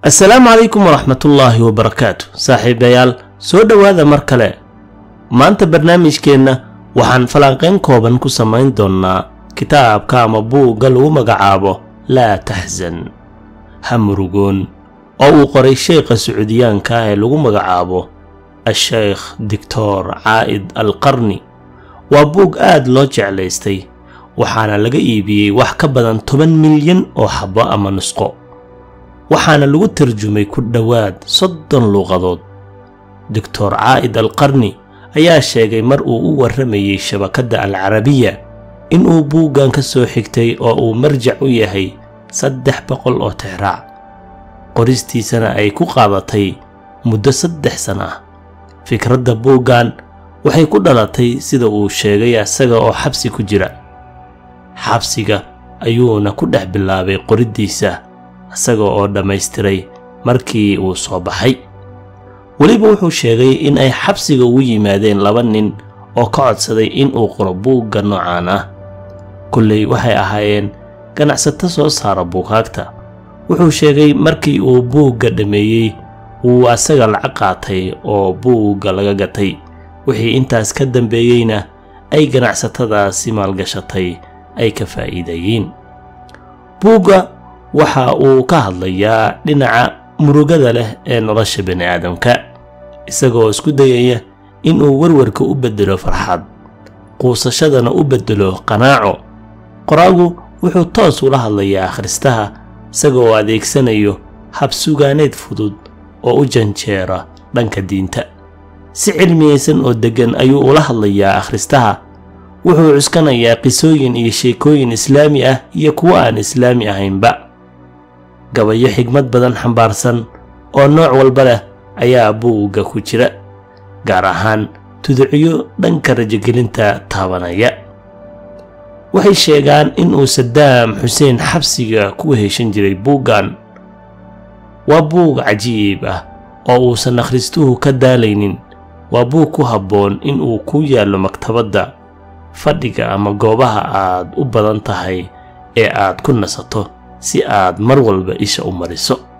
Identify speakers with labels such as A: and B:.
A: assalaamu calaykum waraxmatullaahi wabarakaatu saaxiibayaal soo dhowaada mar kale maanta barnaamijkeenna waxaan falanqayn kooban ku samayn doonnaa kitaabka ama buugga lagu magacaabo laa taxsan ha murugoon oo uu qoray sheykha sacuudiyaanka ee lagu magacaabo a-sheykh doctor caa'id al qarni waa buug aad loo jeclaystay waxaana laga iibiyey wax ka badan toban milyan oo xabbo ama nusqo waxaana lagu tarjumay ku dhowaad soddon luuqadood doctor caa'id al qarni ayaa sheegay mar uu u warramayey shabakadda alcarabiya inuu buuggan ka soo xigtay oo uu marjac u yahay saddex boqol oo tixraac qoristiisana ay ku qaadatay muddo saddex sana ah fikradda buuggan waxay ku dhalatay sida uu sheegay asaga oo xabsi ku jira xabsiga ayuuna ku dhex bilaabay qoriddiisa isaga oo dhammaystiray markii uu soo baxay weliba wuxuu sheegay in ay xabsiga ugu yimaadeen laba nin oo ka codsaday in uu qoro buugga noocaan ah kulley waxay ahaayeen ganacsato soo saara buugaagta wuxuu sheegay markii uu buugga dhammeeyey wuu asaga lacag qaatay oo buugga laga gatay wixii intaas ka dambeeyeyna ay ganacsatadaasi maalgashatay ay ka faa'iideeyeen buugga waxa uu ka hadlayaa dhinaca murugada leh ee nolosha bani aadamka isagoo isku dayaya inuu warwarka u beddelo farxad quusashadana u beddelo qanaaco qoraagu wuxuu toos ula hadlayaa akhristaha isagaoo adeegsanayo habsugaaneed fudud oo u janjeera dhanka diinta si cilmiyaysan oo deggan ayuu ula hadlayaa akhristaha wuxuu cuskanayaa qisooyin iyo sheekooyin islaami ah iyo kuwo aan islaami ahaynba gabayo xigmad badan xambaarsan oo nooc walba leh ayaa buugga ku jira gaar ahaan tuducyo dhanka rajogelinta taabanaya waxay sheegaan inuu sadaam xuseen xabsiga ku heshan jiray buuggan waa buug cajiib ah oo uusan akhristuhu ka daalaynin waa buug ku habboon inuu ku yaallo maktabadda fadhiga ama goobaha aad u badan tahay ee aad ku nasato si aad mar walba isha u mariso